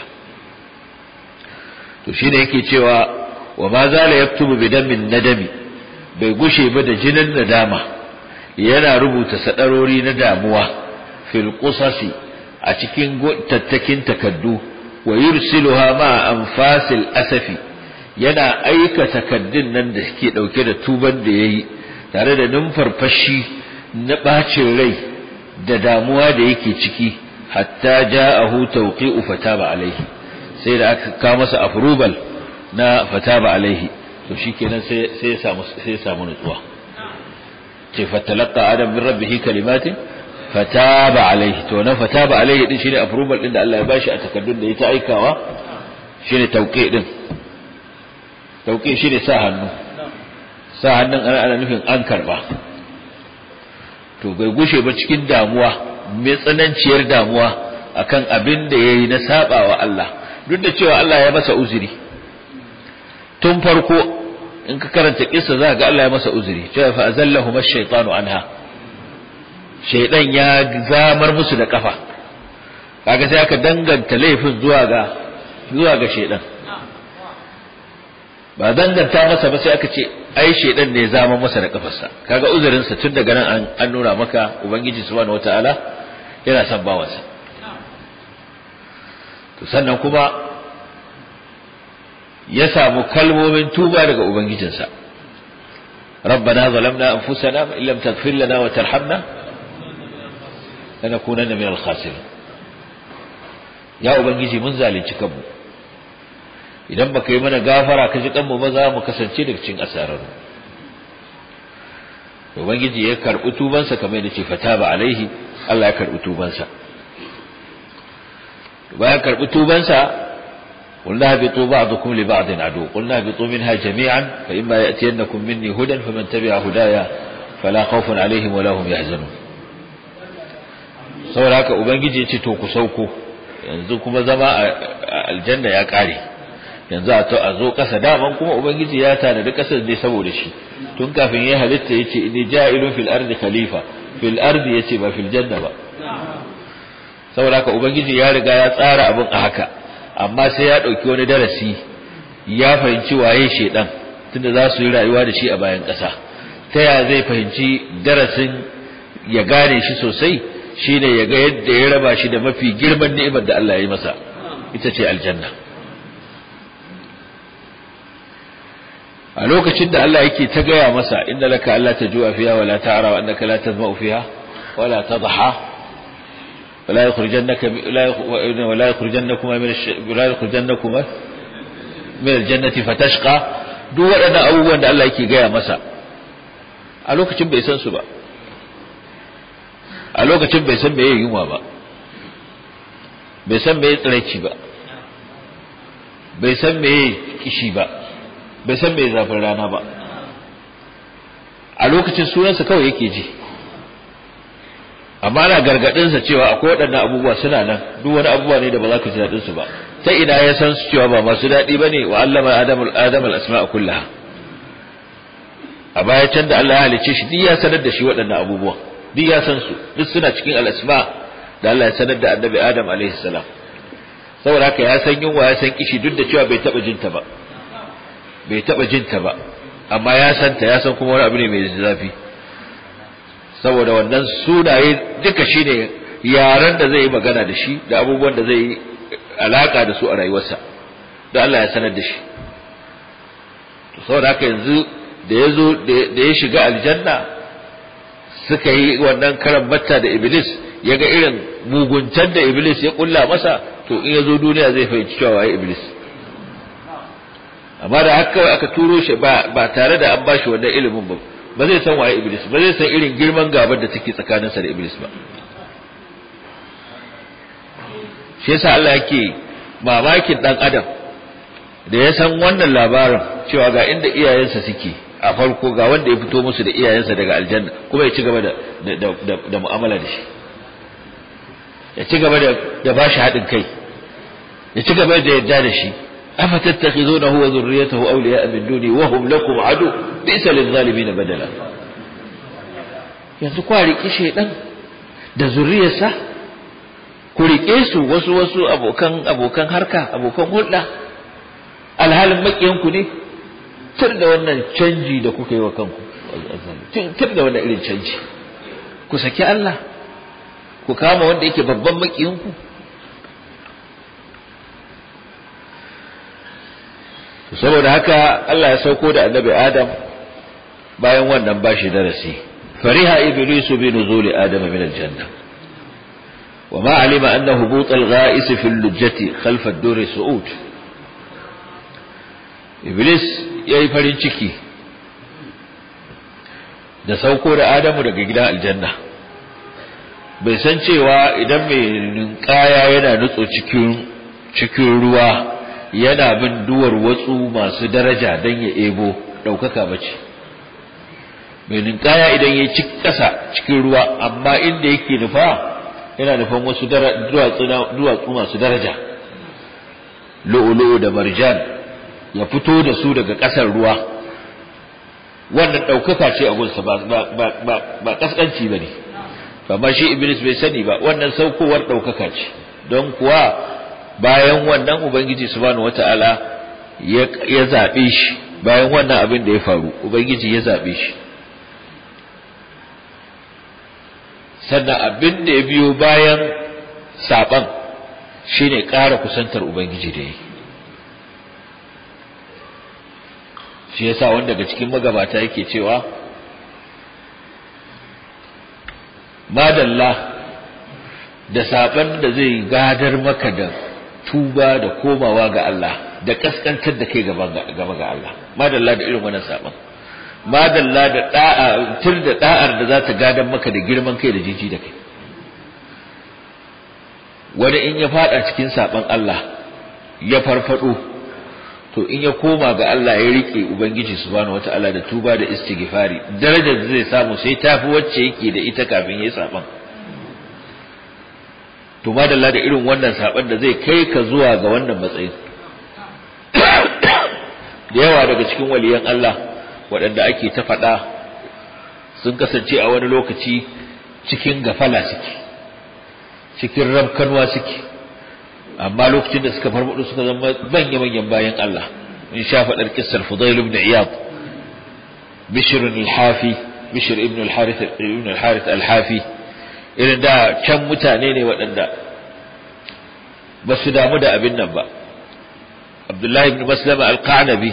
Speaker 1: to shine yake cewa wa ma zala yaktubu bidamin nadami bai gushe ba da jinin nadama yana rubuta sadarori na damuwa fil qusasi a cikin tattakin takaddu wa yursiluha ma anfasil asafi yana aika takaddun nan da suke dauke da tuban da yayi tare da numfarfashi na bacin rai da damuwa da yake ciki hatta ja'ahu tawqi'u fataba alaihi sai da aka kawo masa approval na fataba alaihi to shikenan sai sai ya samu sai ya samu nutsuwa ce fatalaqa adam min rabbih kalimatin fataba alaihi to na fataba alaihi din shine approval din da Allah ya bashi a takaddun da ya ta aikawa shine tauqi din tauqi shine sa hannu sa hannun ana ana nufin an karba to bai gushe ba cikin damuwa mai tsananciyar damuwa akan abin da yayi na sabawa Allah duk da cewa Allah ya masa uzuri tun farko in ka karanta kissa za ga Allah ya masa uzuri cewa fa azallahuma ash-shaytanu anha shaydan ya zamar musu da kafa kaga sai aka danganta laifin zuwa ga zuwa ga shedan ba danganta masa ba sai aka ce ai shedan ne zama masa da kafarsa kaga uzurinsa tun daga nan an nuna maka ubangiji subhanahu wataala yana son bawansa to sannan kuma ya samu kalmomin tuba daga ubangijinsa ربنا ظلمنا أنفسنا إن لم تغفر لنا وترحمنا لنكونن من الخاسرين يا ubangiji mun zalunci kanmu idan baka yi mana gafara ka ji kanmu ba za mu kasance daga cikin asararru ubangiji ya karbi tubansa kamar yadda ce fataba alaihi Allah ya karbi tubansa bayan karbi tubansa قلنا اهبطوا بعضكم لبعض عدو قلنا اهبطوا منها جميعا فإما يأتينكم مني هدى فمن تبع هدايا فلا خوف عليهم ولا هم يحزنون saboda haka ubangiji ya ce to ku sauko yanzu kuma zama a aljanna ya kare yanzu a to a zo kasa daman kuma ubangiji ya tanadi kasar ne saboda shi tun kafin ya halitta yace inni ja'ilun fil ardi khalifa fil ardi yace ba fil janna ba saboda haka ubangiji ya riga ya tsara abin a haka amma sai ya ɗauki wani darasi ya fahimci waye shedan tunda za su yi rayuwa da shi a bayan ƙasa ta ya zai fahimci darasin ya gane shi sosai shine ya ga yadda ya raba shi da mafi girman ni'imar da Allah ya yi masa ita ce aljanna a lokacin da Allah yake ta gaya masa inda laka Allah ta juwa fiha wala ta'ara wa annaka la tazma'u fiha wala tadha ولا يخرجنك ولا يخرجنكما من ولا يخرجنكما من الجنة فتشقى duk waɗannan abubuwan da Allah yake gaya masa a lokacin bai san su ba a lokacin bai san meye yunwa ba bai san meye tsiraici ba bai san meye kishi ba bai san meye zafin rana ba a lokacin sunansa kawai yake ji amma ana gargadinsa cewa akwai waɗannan abubuwa suna nan duk wani abubuwa ne da ba za ka ji daɗin su ba ta ina ya san su cewa ba masu daɗi bane wa allama adamul adamul asma'a kullaha a baya can da Allah ya halicce shi duk ya sanar da shi waɗannan abubuwa duk ya san su duk suna cikin al-asma da Allah ya sanar da annabi Adam alaihi salam saboda haka ya san yunwa ya san kishi duk da cewa bai taɓa jinta ba bai taɓa jinta ba amma ya santa ya san kuma wani abu ne mai zafi saboda wannan sunaye duka shine yaran da zai yi magana da shi da abubuwan da zai yi alaka da su a rayuwarsa da Allah ya sanar da shi saboda haka yanzu da ya zo da ya shiga aljanna suka yi wannan karan batta da iblis ya ga irin muguntar da iblis ya kulla masa to in ya zo duniya zai fahimci cewa waye iblis amma da haka kawai aka turo shi ba tare da an bashi wannan ilimin ba ba zai san waye iblis ba zai san irin girman gabar da take tsakaninsa da iblis ba shi yasa Allah yake mamakin dan adam da ya san wannan labarin cewa ga inda iyayensa suke a farko ga wanda ya fito musu da iyayensa daga aljanna kuma ya ci gaba da da mu'amala da shi ya ci gaba da da bashi haɗin kai ya ci gaba da yarda da shi afa tattakhizunahu wa dhurriyyatahu awliya'a min duni wa hum lakum adu bisa lil badala yanzu kwa riki shedan da zuriyarsa ku rike su wasu wasu abokan abokan harka abokan hulɗa alhalin makiyanku ne tur da wannan canji da kuka yi wa kanku tur da wannan irin canji ku saki Allah ku kama wanda yake babban makiyanku saboda haka Allah ya sauko da annabi Adam bayan wannan bashi darasi fariha iblisu bi nuzuli adam min aljanna وما علم أن هبوط الغائس في اللجة خلف الدور سعود إبليس يأي farin ciki da sauko da Adamu daga gidan aljanna bai san cewa idan mai ninkaya yana nutso cikin cikin ruwa yana bin duwar watsu masu daraja don ya ebo ɗaukaka bace mai ninkaya idan ya ci ƙasa cikin ruwa amma inda yake nufa yana nufan wasu duwatsu masu daraja lu'ulu'u da marjan ya fito da su daga ƙasar ruwa wannan ɗaukaka ce a gunsa ba ƙasƙanci ba ne amma shi iblis bai sani ba wannan saukowar ɗaukaka ce don kuwa bayan wannan ubangiji subhanahu wataala ya zabe shi bayan wannan abin da ya faru ubangiji ya zabe shi sannan abin da ya biyo bayan saban shine ƙara kusantar ubangiji da yi shi yasa wanda daga cikin magabata yake cewa madalla da saban da zai gadar maka da tuba da komawa ga Allah da kaskantar da kai gaba ga Allah madalla da irin wannan saban madalla da da'a tur da da'ar da za ta gadar maka da girman kai da jiji da kai wani in ya fada cikin saban Allah ya farfado to in ya koma ga Allah ya rike ubangiji subhanahu wataala da tuba da istighfari darajar da zai samu sai tafi wacce yake da ita kafin yayi saban to madalla da irin wannan saban da zai kai ka zuwa ga wannan matsayin da yawa daga cikin waliyan Allah waɗanda ake ta faɗa sun kasance a wani lokaci cikin gafala suke cikin rabkanwa suke amma lokacin da suka farfado suka zama manya manyan bayan Allah in sha faɗar kissar Fudail ibn Iyad Bishr al-Hafi Bishr ibn al-Harith ibn al-Harith al-Hafi irin da can mutane ne waɗanda ba su damu da abin nan ba Abdullahi ibn Maslama al-Qanabi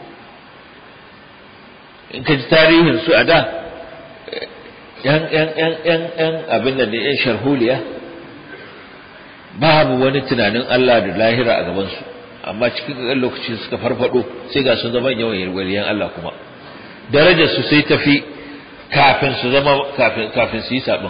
Speaker 1: in ka ji tarihin su a da yan yan yan yan yan abin nan ne yan sharholiya babu wani tunanin Allah da lahira a gaban su amma cikin ƙan lokaci suka farfado sai ga sun zama yawan waliyan Allah kuma darajar su sai tafi kafin su zama kafin kafin su yi sabon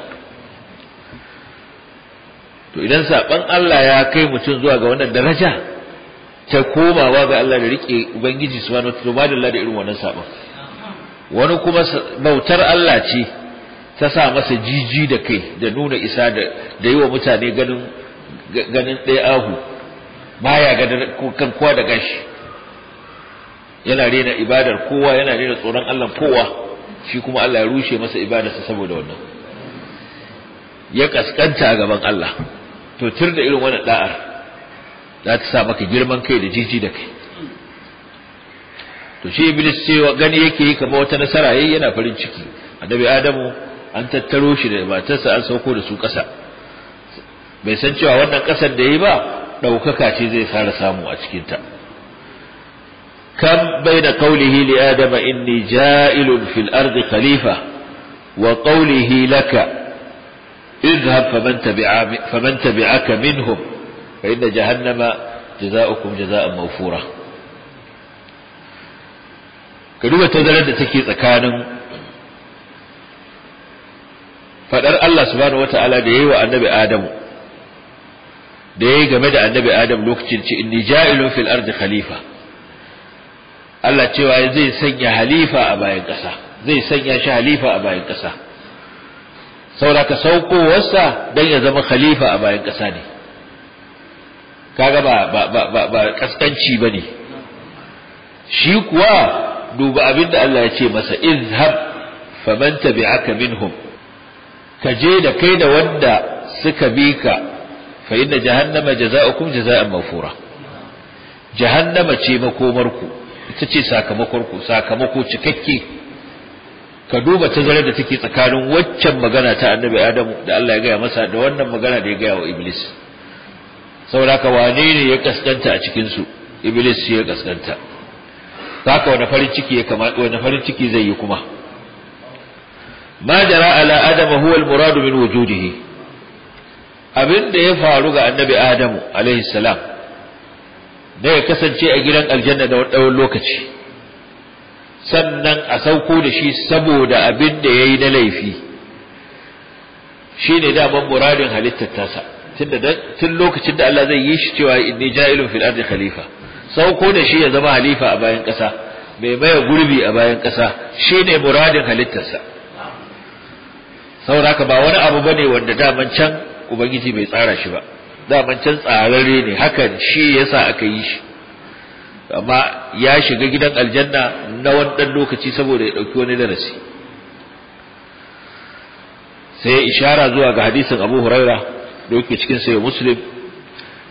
Speaker 1: to idan saban Allah ya kai mutum zuwa ga wannan daraja ta komawa ga Allah da rike ubangiji subhanahu wa ta'ala madalla da irin wannan saban wani kuma bautar Allah ce ta sa masa jiji da kai da nuna isa da da yi wa mutane ganin ganin ɗaya ahu baya ga kan kowa da gashi yana rena ibadar kowa yana rena tsoron Allah kowa shi kuma Allah ya rushe masa ibadarsa saboda wannan ya kaskanta a gaban Allah to tur da irin wannan da'ar za ta sa maka girman kai da jiji da kai to shi iblis cewa gani yake yi kamar wata nasara yayi yana farin ciki annabi adamu an tattaro shi da matarsa an sauko da su ƙasa bai san cewa wannan ƙasar da yi ba ɗaukaka ce zai fara samu a cikin ta kam baina qawlihi li adama inni ja'ilun fil ardi khalifa wa qawlihi laka اذهب فمن, تبع فمن تبعك منهم فإن جهنم جزاؤكم جزاء موفورا كدوبة تزلد تكي tsakanin fadar Allah subhanahu wataala da yayi wa annabi Adamu da yayi game da annabi Adam lokacin ce inni ja'ilun fil ardi khalifa Allah cewa zai sanya halifa a bayan ƙasa zai sanya shi halifa a bayan ƙasa sauraka saukowarsa don ya zama khalifa a bayan ƙasa ne kaga ba ba ba ba, ba kaskanci bane shi kuwa duba abin da Allah ya ce masa izhab faman tabi'aka minhum ka je da kai da wanda suka bi ka fa inna jahannama jaza'ukum jaza'an mawfura jahannama ce makomarku ita ce sakamakonku sakamako cikakke ka duba tazarar da take tsakanin waccan magana ta annabi Adamu da Allah ya gaya masa da wannan magana da ya gaya wa Iblis saboda ka wane ne ya kaskanta a cikin su Iblis shi ya kaskanta haka wani farin ciki ya kamata wani farin ciki zai yi kuma ma jara ala adama huwa al-murad min wujudihi abin da ya faru ga annabi Adamu alaihi salam da ya kasance a gidan aljanna da wani lokaci sannan a sauko da shi saboda abin da ya yi na laifi shi ne daman muradin halittar tasa tun lokacin da Allah zai yi shi cewa inni ja'ilun fil ardi khalifa sauko da shi ya zama halifa a bayan ƙasa mai maye gurbi a bayan ƙasa shi ne muradin halittarsa sauraka ba wani abu bane wanda daman can ubangiji bai tsara shi ba daman can tsararre ne hakan shi yasa aka yi shi amma ya shiga gidan aljanna na wannan lokaci saboda ya dauki wani darasi sai ishara zuwa ga hadisin Abu Huraira da yake cikin sahih Muslim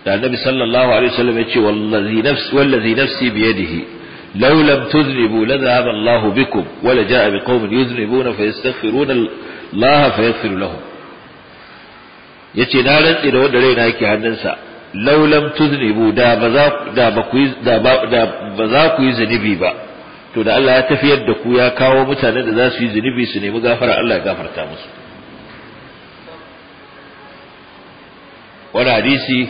Speaker 1: da annabi sallallahu alaihi wasallam ya ce wallazi nafsi wallazi nafsi biyadihi law lam tudhnibu la dhahaba Allahu bikum wa la jaa biqaumin yudhnibuna fayastaghfiruna Allah fayaghfir lahum yace na rantsi da wanda raina yake hannunsa law lam tudhnibu da ba za da ba ku da ba za ku yi zunubi ba to da Allah ya tafiyar da ku ya kawo mutanen da za su yi zunubi su nemi gafara Allah ya gafarta musu wani hadisi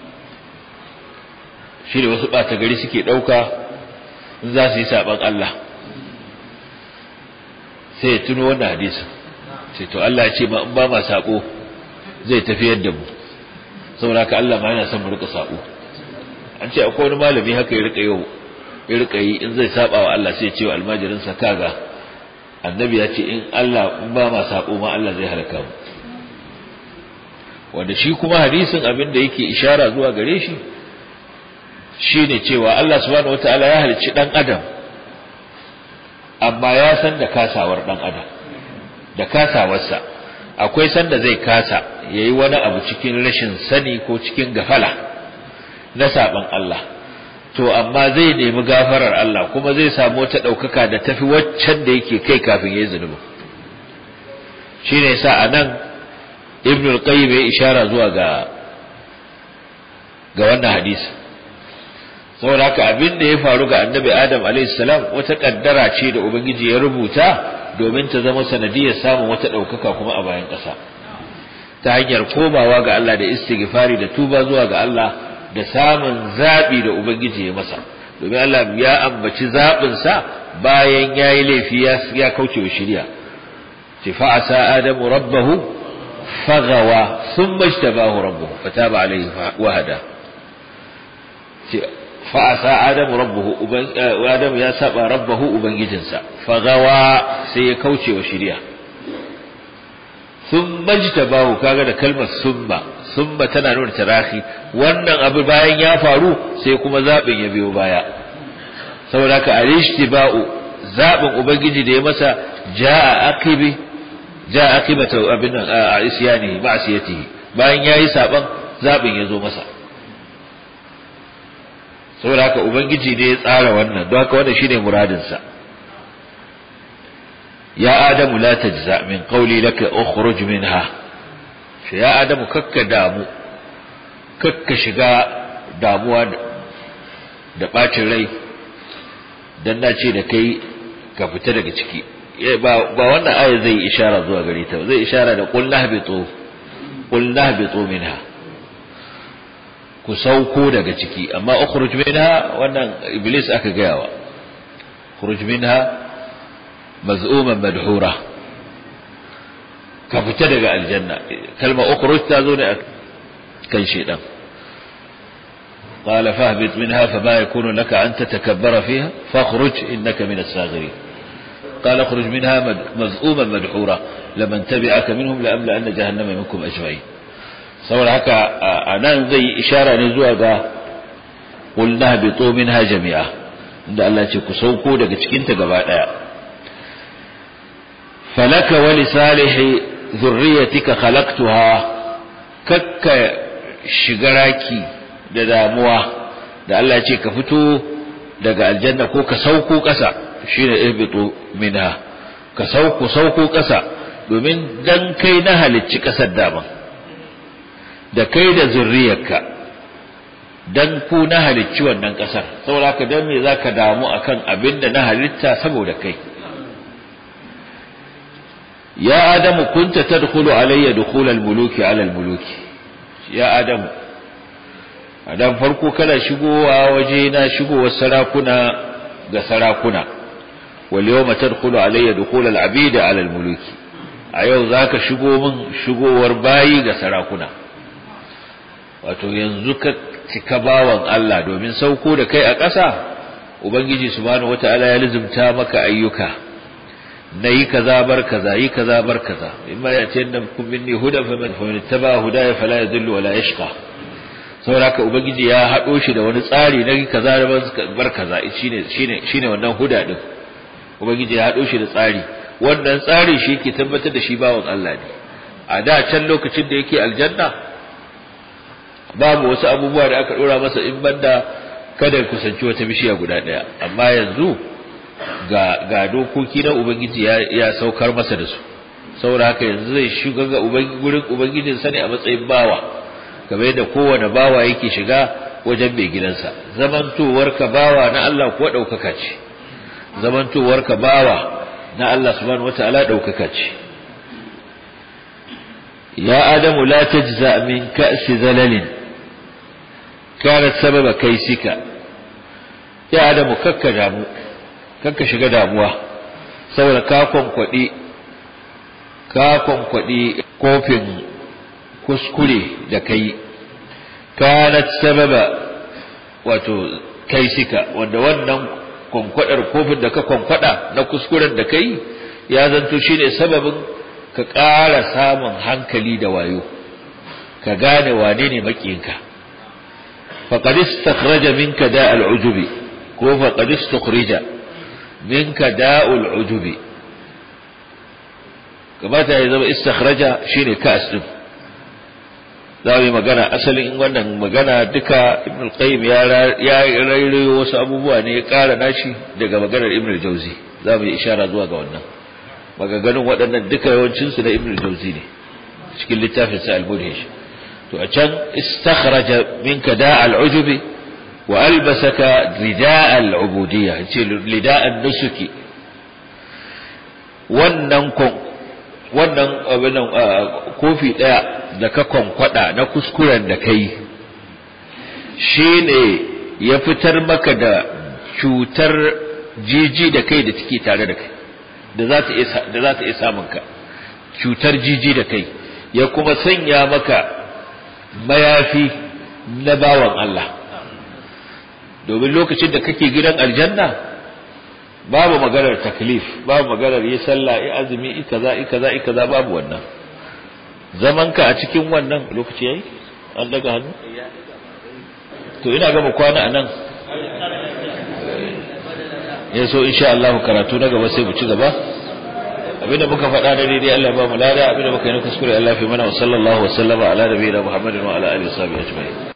Speaker 1: shi ne wasu ɓata gari suke ɗauka in za su yi saɓan Allah sai ya tuno wannan hadisin sai to Allah ya ce ma in ba ma saƙo zai tafiyar da mu saboda haka Allah ma yana son mu rika saƙo an ce akwai wani malami haka ya rika yau ya rika yi in zai saba wa Allah sai ya ce wa almajirinsa kaga annabi ya ce in Allah in ba ma saƙo ma Allah zai halaka mu wanda shi kuma hadisin abin da yake ishara zuwa gare shi shine cewa Allah subhanahu wataala ya halicci dan adam amma ya san da kasawar dan adam da kasawarsa akwai sanda zai kasa yayi wani abu cikin rashin sani ko cikin gafala na saban Allah to amma zai nemi gafarar Allah kuma zai samu wata daukaka da tafi waccan da yake kai kafin yayi zunubi shine yasa anan ibn al-qayyim ya ishara zuwa ga ga wannan hadisi saboda haka abin da ya faru ga annabi adam alayhi salam wata kaddara ce da ubangiji ya rubuta domin ta zama sanadiyar samun wata ɗaukaka kuma a bayan ƙasa ta hanyar komawa ga Allah da istighfari da tuba zuwa ga Allah da samun zaɓi da ubangiji ya masa domin Allah ya ambaci zaɓinsa bayan ya yi laifi ya kauce wa shirya ce fa'asa adamu rabbahu fagawa sun majtabahu rabbuhu fataba alaihi wahada fa'asa adamu rabbuhu adamu ya saba rabbahu ubangijinsa fagawa sai ya kauce wa shirya sun majtabahu kaga da kalmar summa summa tana nuna tarahi wannan abu bayan ya faru sai kuma zaɓin ya biyo baya saboda ka alishtiba'u zaɓin ubangiji da ya masa ja'a aqibi ja'a aqibata abin a isyanihi ma'siyatihi bayan yayi saban zaɓin ya zo masa saboda haka ubangiji ne ya tsara wannan don haka wannan shine muradinsa ya adamu la tajza min qawli laka ukhruj minha shi ya adamu kakka damu kakka shiga damuwa da bacin rai dan na ce da kai ka fita daga ciki ba ba wannan aya zai ishara zuwa gare ta zai ishara da qul nahbitu qul nahbitu minha ku sauko daga ciki amma ukhruj minha wannan iblis aka gayawa ukhruj minha maz'uman madhura ka fita daga aljanna kalma ukhruj ta zo ne kan shedan قال فاهبط منها فما يكون لك أن تتكبر فيها فاخرج إنك من الساغرين قال اخرج منها مذءوما مدحورا لمن تبعك منهم لأملأن جهنم منكم أجمعين saboda haka a nan zai ishara ne zuwa ga ƙulna bito minha jami'a inda Allah ce ku sauko daga cikinta gaba ɗaya falaka wali salihi zurriyatika khalaqtuha kakka shiga raki da damuwa da Allah ce ka fito daga aljanna ko ka sauko ƙasa shine ihbitu minha ka sauko sauko ƙasa domin dan kai na halicci ƙasar daman da kai da zurriyarka dan ku na halicci wannan ƙasar saboda haka dan me zaka damu akan abin da na halitta saboda kai ya adamu kunta tadkhulu alayya dukhul al-muluki ala al-muluki ya adamu adam farko kana shigowa waje na shigowar sarakuna ga sarakuna wal yawma tadkhulu alayya dukhul al-abida ala al-muluki a yau zaka shigo min shigowar bayi ga sarakuna wato yanzu ka cika bawan Allah domin sauko da kai a ƙasa ubangiji subhanahu wataala ya lizumta maka ayyuka na yi kaza bar kaza yi kaza bar kaza imma ya ce da kun minni huda fa man fa man taba hudaya fala yadhillu wala yashqa saboda haka ubangiji ya hado shi da wani tsari na yi kaza bar kaza shine shine shine wannan huda din ubangiji ya hado shi da tsari wannan tsari shi ke tabbatar da shi bawan Allah ne a da can lokacin da yake aljanna babu wasu abubuwa da aka dora masa in banda kada ya kusanci wata bishiya guda daya amma yanzu ga ga dokoki na ubangiji ya, ya saukar masa da su saboda haka yanzu zai shiga ga gurin ubangijin sa ne a matsayin bawa kamar yadda kowane bawa yake shiga wajen mai gidansa zamantowar ka bawa na Allah kuwa daukaka ce zamantowar ka bawa na Allah subhanahu wataala daukaka ce ya adamu la tajza min ka'si zalalin kanat sababa kaisika ya adamu kakka damu kakka shiga damuwa saboda ka kwankwadi ka kwankwadi kofin kuskure da kai kanat sababa wato kaisika wanda wannan kwankwadar kofin da ka kwankwada na kuskuren da kai ya zanto shine sababin ka ƙara samun hankali da wayo ka gane wane ne makiyinka faqad istakhraja minka da'al ujubi ko faqad istakhrija minka da'ul ujubi kamata ya zama istakhraja shine kas din za mu yi magana asalin in wannan magana duka ibn al-qayyim ya ya rairayo wasu abubuwa ne ya ƙara nashi daga maganar ibn al-jawzi za mu yi ishara zuwa ga wannan magaganin waɗannan duka yawancinsu na ibn al-jawzi ne cikin littafin sa al-mudhish to a can istakhraja minka da'al ujubi wa albasaka rida'a al-ubudiyya yace lida'an nusuki wannan wannan abin kofi daya da ka kwankwada na kuskuren da kai shine ya fitar maka da cutar jiji da kai da take tare da kai da za ta iya da za ta iya samun ka cutar jiji da kai ya kuma sanya maka mayafi na bawan Allah domin lokacin da kake gidan aljanna babu maganar taklif babu maganar yi sallah yi azumi yi kaza yi kaza yi kaza babu wannan zaman ka a cikin wannan lokaci yayi an daga hannu to ina ga mu kwana anan ya so insha Allah karatu na gaba sai mu ci gaba abinda muka faɗa da daidai Allah ya ba mu lada abinda muka yi na kuskure Allah fi mana wa sallallahu wa sallama ala nabiyina Muhammadin wa ala alihi wa sahbihi ajma'in